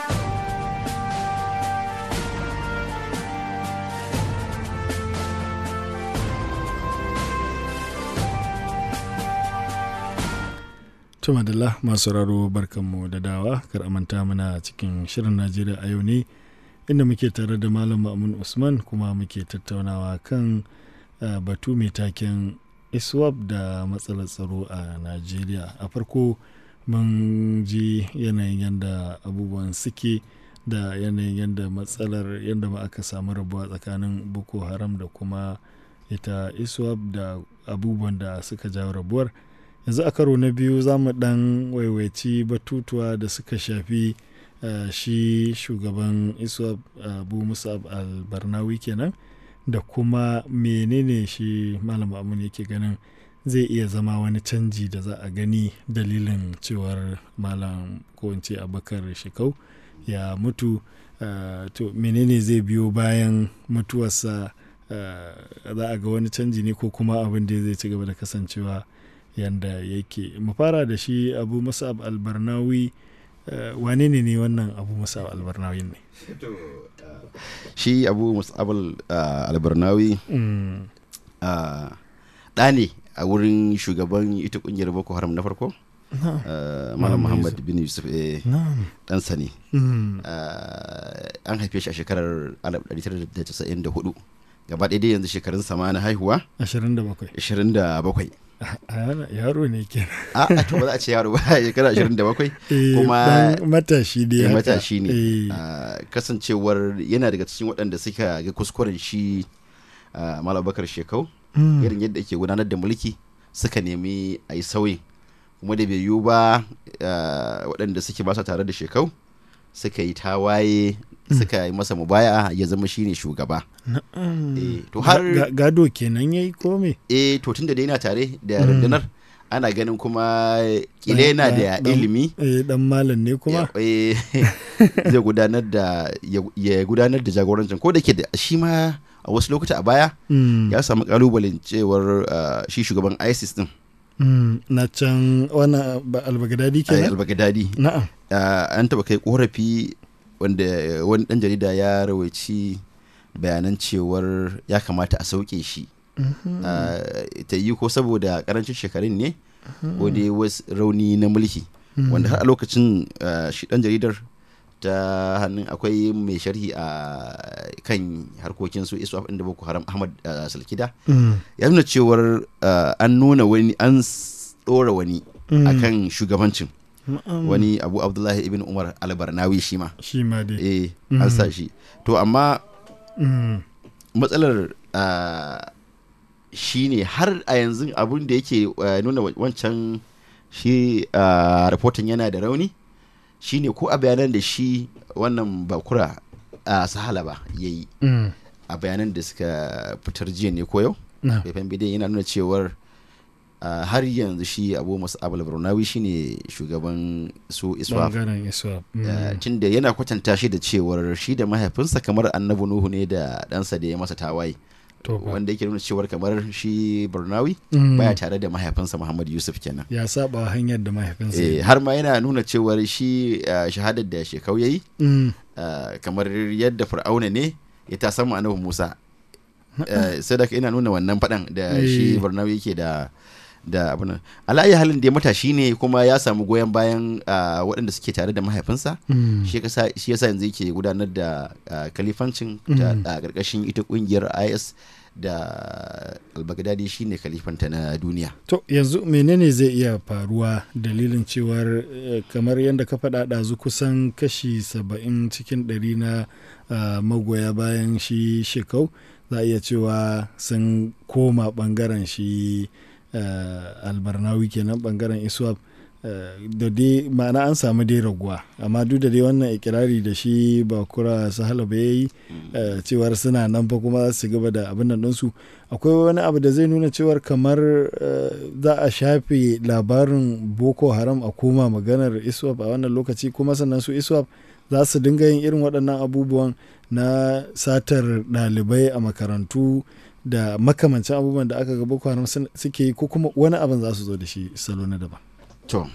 Tuma da masu raro barkanmu da dawa kar manta muna cikin shirin Najeriya a yau ne inda muke tare da Malam Ma'amun Usman kuma muke tattaunawa kan uh, batu mai taken ISWAP da matsalar tsaro a Najeriya. A farko mun ji yanayin yadda abubuwan suke da yanayin yadda matsalar yadda ma aka samu rabuwa tsakanin Boko Haram da kuma ita ISWAP da abubuwan da suka jawo rabuwar. yanzu a karo na biyu za mu dan waiwaici batutuwa da suka shafi uh, shi shugaban iswap abu uh, musab albarnawi kenan da kuma menene shi malam amun yake ganin zai iya zama wani canji da za a gani dalilin cewar malam ko in ce abakar shekau ya mutu uh, to menene zai biyo bayan mutuwarsa za a ga wani canji ne ko kuma abin da zai ci gaba da kasancewa yanda yake mu fara da shi abu musab albarnawi uh, wane ne ne wannan abu musab albarnawi ne shi abu musab uh, albarnawi mm. uh, ɗa ne a wurin shugaban ita kungiyar boko haram na farko malam muhammad bin yusuf ɗansa ne an haife shi a shekarar 1994 gaba ɗaya dai yanzu shekarun sama na haihuwa 27 27 yaro ne ke a to ba za a ce yaro ba shekara 27 kuma matashi ne matashi ne kasancewar yana daga cikin waɗanda suka ga kuskuren shi malam bakar shekau irin yadda ake gudanar da mulki suka nemi a yi sauyin kuma da bai yiwu ba waɗanda suke ba tare da shekau suka yi tawaye suka yi masa mubaya ya zama shine shugaba. to har gado kenan yayi kome? Eh to tunda dai yana tare da rundunar ana ganin kuma kile yana da ilimi. Eh dan malam ne kuma? zai gudanar da ya gudanar da jagorancin ko da ke da shi ma a wasu lokuta a baya ya samu kalubalen cewar shi shugaban ISIS din. Mm, na can wani albagadadi ke albagadadi na'am an taba kai korafi wanda wani dan jarida ya rawaici bayanan cewar ya kamata a sauke shi ta yi ko saboda karancin shekarun ne ko dai wasu rauni na mulki wanda har a lokacin shi dan jaridar ta hannun akwai mai sharhi a kan harkokin su isu inda boko haram ahmad salkida ya nuna cewar an nuna wani an tsora wani akan shugabancin wani abu abdullahi ibn umar albarnawi shi ma shi ma dai eh an sa shi to amma matsalar shi ne har a yanzu abun da yake nuna wancan shi rahoton yana da rauni shine ko a bayanan da shi wannan bakura a sahala ba ya yi a bayanan da suka fitar jiya ne ko yau faifan bidiyon yana nuna cewar har yanzu shi abu masu abul burnawi shine shugaban su iswap tun da yana kwatanta shi da cewar shi da mahaifinsa kamar annabi nuhu ne da ɗansa da ya masa tawaye wanda yake nuna cewar kamar shi burnawi baya tare da mahaifinsa muhammad yusuf kenan ya saba hanyar da mahaifinsa har ma yana nuna cewar shi shahadar da shekau yayi kamar yadda fir'auna ne ya ta samu annabi musa sai da ina nuna wannan faɗan da shi burnawi yake da da abin ala'ayi halin da ya matashi ne kuma ya samu goyon bayan waɗanda suke tare da mahaifinsa shi yasa yanzu yake gudanar da kalifancin a ƙarƙashin ita ƙungiyar is da albagdadi shine kalifanta na duniya to yanzu menene zai iya faruwa dalilin cewar kamar yadda ka faɗa ɗazu kusan kashi saba'in cikin ɗari na magoya bayan shi shekau za a iya cewa sun koma ɓangaren shi albarnawi kenan ɓangaren iswap da dai ma'ana an samu dai raguwa amma duk da dai wannan ikirari da shi bakura sahala ba ya yi cewar suna nan fa kuma za su gaba da abin nan ɗinsu akwai wani abu da zai nuna cewar kamar za a shafe labarin boko haram a koma maganar iswap a wannan lokaci kuma sannan su iswap za su dinga yin irin waɗannan abubuwan na satar ɗalibai a makarantu da makamancin abubuwan da aka ga boko haram suke yi ko kuma wani abin za su zo da shi salo na daban to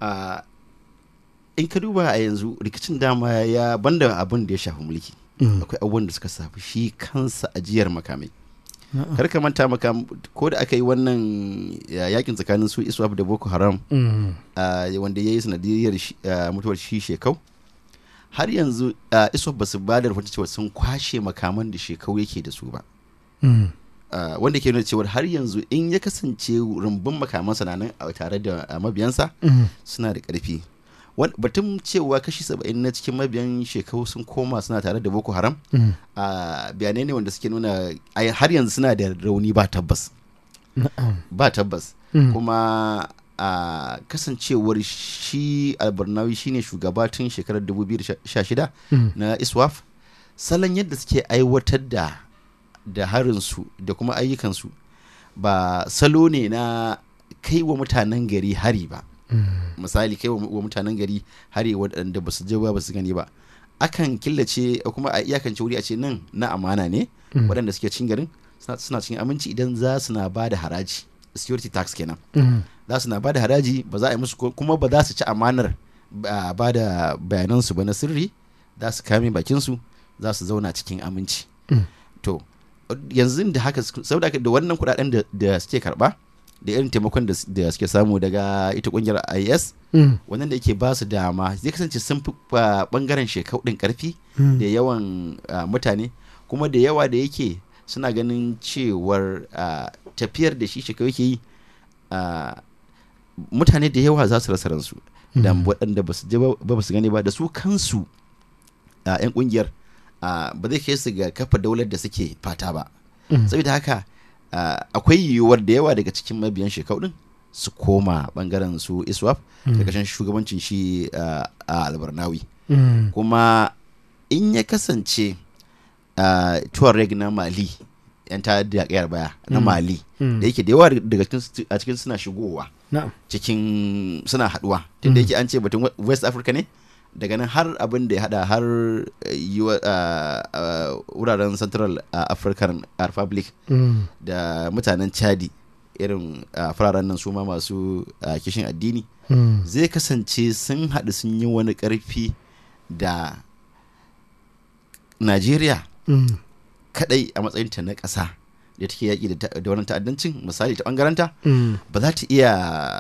in ka duba a yanzu rikicin dama ya banda abin da ya shafi mulki akwai abubuwan da suka shafi shi kansa ajiyar makamai kar ka manta maka ko da aka yi wannan yakin tsakanin su iswap da boko haram wanda ya yi sanadiyar mutuwar shi shekau har yanzu iswap ba su ba da rahoton cewa sun kwashe makaman da shekau yake da su ba wanda ke nuna cewa har yanzu in ya kasance rumbun makamansa na nan tare da mabiyansa suna da ƙarfi batun cewa kashi saba'in na cikin mabiyan shekau sun koma suna tare da boko haram bayanai ne wanda suke nuna har yanzu suna da rauni ba tabbas ba tabbas kuma a kasancewar shi albarnawi shine shugaba tun shekarar 2016 na iswaf salon yadda suke aiwatar da da harinsu da kuma ayyukansu ba salo ne na kai wa mutanen gari hari ba misali kai wa mutanen gari hari waɗanda ba su je ba su gani ba akan killace kuma a iyakance wuri a ce nan na amana ne waɗanda suke cin garin suna cikin aminci idan za su na ba da haraji security tax kenan za su na ba da haraji ba za a yi musu kuma ba za su ci amanar ba da bayanansu ba na sirri za su kame bakinsu za su zauna cikin aminci to yanzu da haka saboda da wannan kudaden da suke karba da irin taimakon da suke samu daga ita kungiyar is wannan da yake ba su dama zai kasance sun fi bangaren shekau din karfi da yawan mutane kuma da yawa da yake suna ganin cewar tafiyar da shi shekau yake yi mutane da yawa za su rasa ransu da waɗanda ba su je ba su gani ba da su kansu 'yan kungiyar ba zai kai su ga kafa daular da suke fata ba saboda haka akwai yiwuwar da yawa daga cikin mabiyan shekau din su koma bangaren su iswap karkashin shugabancin shi a albarnawi kuma in ya kasance tuareg na mali yan ta da kayar baya na mali da yake da yawa daga a cikin suna shigowa cikin suna haduwa tunda yake an ce batun west africa ne daga nan har abin da ya hada har wuraren central african republic da mutanen chadi irin fararen nan su ma masu kishin addini zai kasance sun haɗu sun yi wani ƙarfi da najeriya kadai a matsayinta na ƙasa da take yaƙi da wannan ta'addancin misali ta ɓangaranta ba za ta iya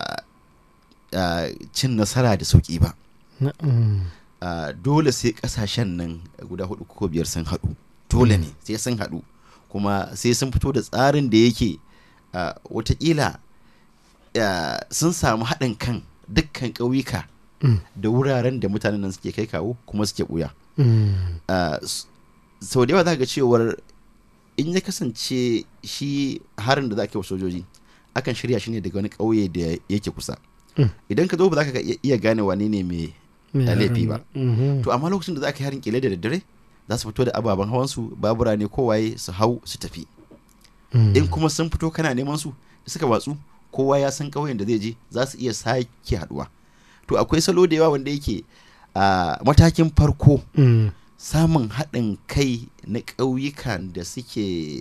cin nasara da sauƙi ba Uh, dole sai kasashen nan guda hudu ko biyar sun haɗu dole ne sai sun haɗu kuma sai sun fito da tsarin da yake uh, watakila uh, sun samu haɗin kan dukkan ƙauyuka mm. da wuraren da mutanen nan suke kai kawo kuma suke ɓuya mm. sau da yawa za ga cewar in ya kasance shi harin da za ka yi wa sojoji akan shirya shi ne daga wani ƙauye da yake kusa mm. idan ka zo ba za ka iya gane wane ne mai da laifi ba to amma lokacin da za ka yi harin kile da daddare za su fito da ababen hawan su babura ne kowaye su hau su tafi in kuma sun fito kana neman su suka watsu kowa ya san ƙauyen da zai je za su iya sake haduwa to akwai salo da yawa wanda yake a matakin farko samun haɗin kai na ƙauyukan da suke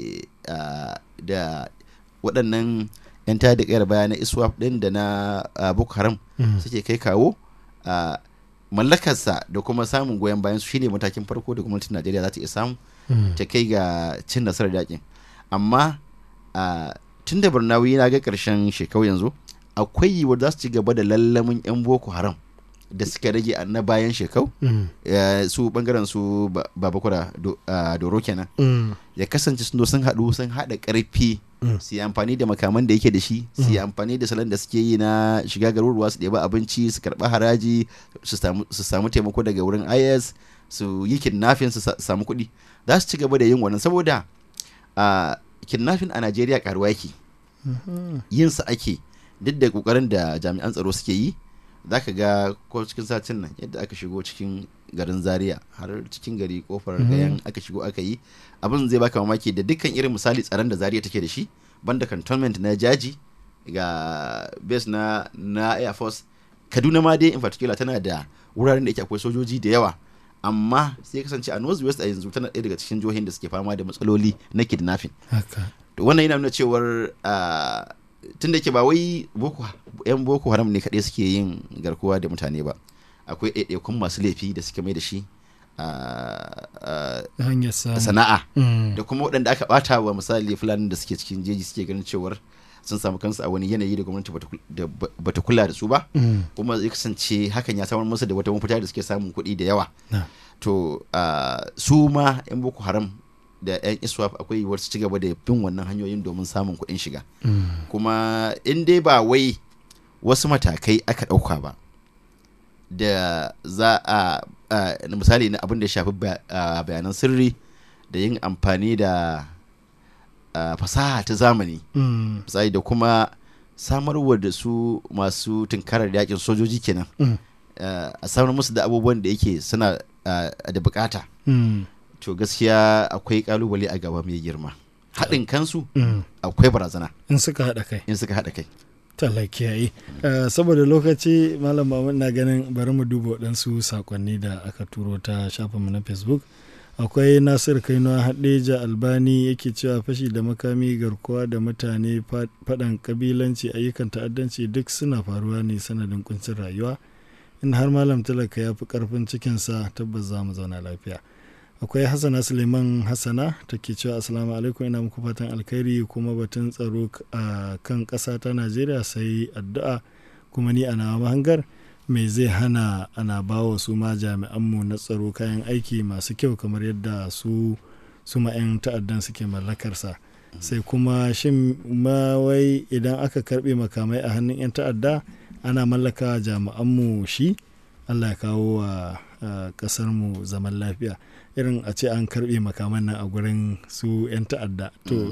da waɗannan 'yan tada ƙayar baya na iswap ɗin da na boko haram suke kai kawo mallakarsa da kuma samun goyon bayan su shine matakin farko da gwamnatin najeriya za ta iya samu ta kai ga cin nasarar yakin amma tun da barnawi na ga karshen shekau yanzu akwai yiwuwar za su ci gaba da lallamin yan boko haram da suka rage a na bayan shekau su bangaren su babakura doro kenan ya kasance sun sun haɗu sun haɗa ƙarfi su yi amfani da makaman da yake da shi su yi amfani da salon da suke yi na shiga garuruwa su ɗeba abinci su karɓa haraji su samu taimako daga wurin is su yi kidnapping su samu kuɗi za su ci gaba da yin wannan saboda kidnapping a najeriya karuwa yake yin sa ake duk da kokarin da jami'an tsaro suke yi za ka ga ko cikin satin nan yadda aka shigo cikin garin zaria har cikin gari kofar gayan aka shigo aka yi abin zai baka mamaki da dukkan irin misali tsaron da zaria take da shi banda cantonment na jaji ga base na na air force kaduna ma dai in particular tana da wuraren da yake akwai sojoji da yawa amma sai kasance a north west a yanzu tana ɗaya daga cikin jihohin da suke fama da matsaloli na kidnapping to wannan yana nuna cewar tun da ke ba wai boko yan boko haram ne kaɗai suke yin garkuwa da mutane ba akwai ɗaiɗaikun masu laifi da suke mai da shi sana'a da kuma waɗanda aka ɓata wa misali fulani da suke cikin jeji suke ganin cewar sun samu kansu a wani yanayi da gwamnati bata kula da su ba kuma ya kasance hakan ya samar musu da wata mafita da suke samun kuɗi da yawa to su ma yan boko haram da yan iswap akwai yiwuwar su ci gaba da bin wannan hanyoyin domin samun kuɗin shiga kuma in dai ba wai wasu matakai aka ɗauka ba da za a misali na abin da ya shafi bayanan sirri da yin amfani da fasaha ta zamani misali da kuma samarwa da su masu tunkarar yakin sojoji kenan a samar musu da abubuwan da yake suna da bukata to gaskiya akwai kalubale a gaba mai girma haɗin kansu akwai barazana in suka haɗa kai in suka haɗa kai talakiyayi saboda lokaci malam mamun na ganin bari mu duba waɗansu sakonni da aka turo ta shafinmu na facebook akwai nasir kainuwa haɗeja albani yake cewa fashi da makami garkuwa da mutane faɗan kabilanci ayyukan ta'addanci duk suna faruwa ne sanadin kuncin rayuwa in har malam talaka ya fi karfin cikinsa tabbas za mu zauna lafiya akwai hassana suleiman hassana ta ke cewa asalamu alaikum ina muku fatan alkhairi kuma batun tsaro a kan ƙasa ta najeriya sai addu'a kuma ni a nawa mahangar me zai hana ana bawa su ma jami'anmu na tsaro kayan aiki masu kyau kamar yadda su su ma 'yan ta'addan suke mallakarsa sai kuma shin ma wai idan aka karbe makamai a hannun 'yan ta'adda ana mallaka jami'anmu shi allah ya kawo wa kasarmu zaman lafiya irin a ce an karbe makaman nan a gurin su 'yan ta'adda to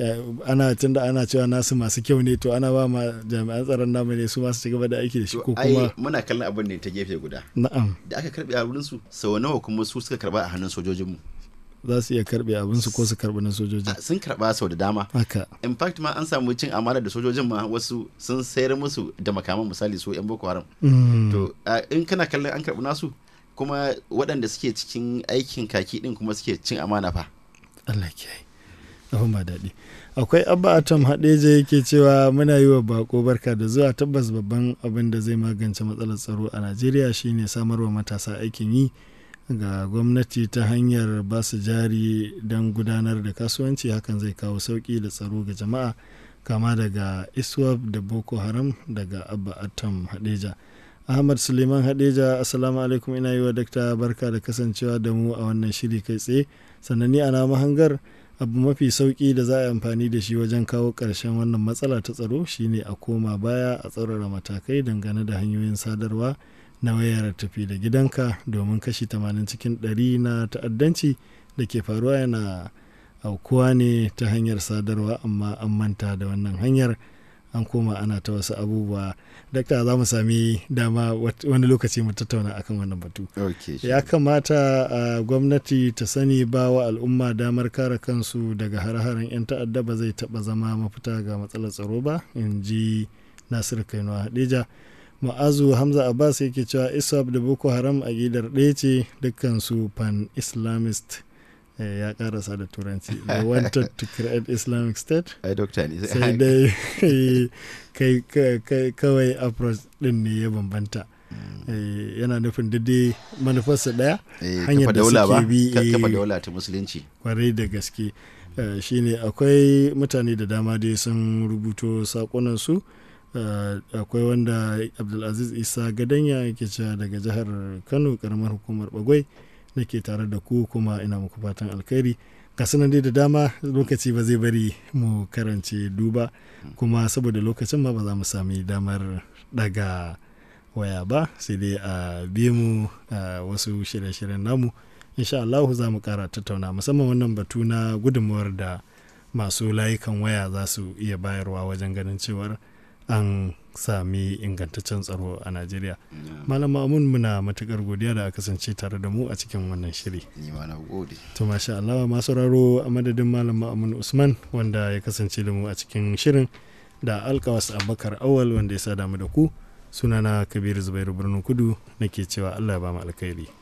ana tun da ana cewa nasu masu kyau ne to ana ba ma jami'an tsaron namu ne su masu cigaba da aiki da shi ko kuma muna kallon abin ne ta gefe guda na'am da aka karbe a wurin su sau nawa kuma su suka karba a hannun sojojinmu za su iya karbe abin su ko su karbi na sojojin sun karba sau da dama haka in fact ma an samu cin amana da sojojin ma wasu sun sayar musu da makaman misali su yan boko haram to in kana kallon an karbi nasu kuma waɗanda suke cikin aikin kaki din kuma suke cin amana fa Allah kiyaye abin ba daɗi akwai abba atom haɗeja yake cewa muna yi wa bako barka da zuwa tabbas babban abin da zai magance matsalar tsaro a najeriya shine samarwa matasa aikin yi ga gwamnati ta hanyar ba su jari don gudanar da kasuwanci hakan zai kawo sauƙi da tsaro ga jama'a kama daga iswap da boko haram daga abba atom hadeja ahmad suleiman hadeja assalamu alaikum ina yi wa dakta barka da kasancewa da mu a wannan shiri kai tsaye sannan ni ana mahangar abu mafi sauki da za a yi amfani da shi wajen kawo ƙarshen wannan matsala ta tsaro shine a koma baya a tsaurara matakai dangane da hanyoyin sadarwa na wayar tafi da gidanka domin kashi 80 cikin 100 na ta'addanci da ke faruwa yana aukuwa ne ta hanyar sadarwa amma an manta da wannan hanyar an koma ana ta wasu abubuwa dakta za mu sami dama wani lokaci mu tattauna akan wannan batu ya kamata a gwamnati ta sani ba wa al'umma damar kare kansu daga har-haren 'yan ta'adda ba zai taba zama mafita ga matsalar tsaro ba in ji nasir kainuwa hadija ma'azu hamza abbas yake cewa iswap da boko haram a gidar ɗaya ce dukkansu pan islamist ya karasa da turanci they wanted to create islamic state ai dokta ne sai dai kai kawai approach din ne ya bambanta yana nufin daidai manufarsa daya hanyar da suke bi kafa daula ta musulunci kwarai da gaske shine akwai mutane da dama dai sun rubuto sakonansu akwai wanda abdulaziz isa gadanya yake cewa daga jihar kano karamar hukumar bagwai nake tare da ku kuma ina muku fatan alkhairi ga sanan dai da dama lokaci ba zai bari mu karance duba kuma saboda lokacin ma ba za mu sami damar daga waya ba sai dai a biye mu a wasu shirye-shiryen namu insha Allah za mu kara tattauna musamman wannan batu na gudunmuwar da masu layukan waya za su iya bayarwa wajen ganin cewar an sami ingantaccen tsaro a najeriya malam ma'amun muna matukar godiya da aka kasance tare da mu a cikin wannan shiri ni ma na gode to masha Allah masu raro a madadin malam ma'amun usman wanda ya kasance da mu a cikin shirin da alkawas abubakar awal wanda ya sa damu da ku sunana kabiru zubairu birnin kudu nake cewa allah ya ba mu alkhairi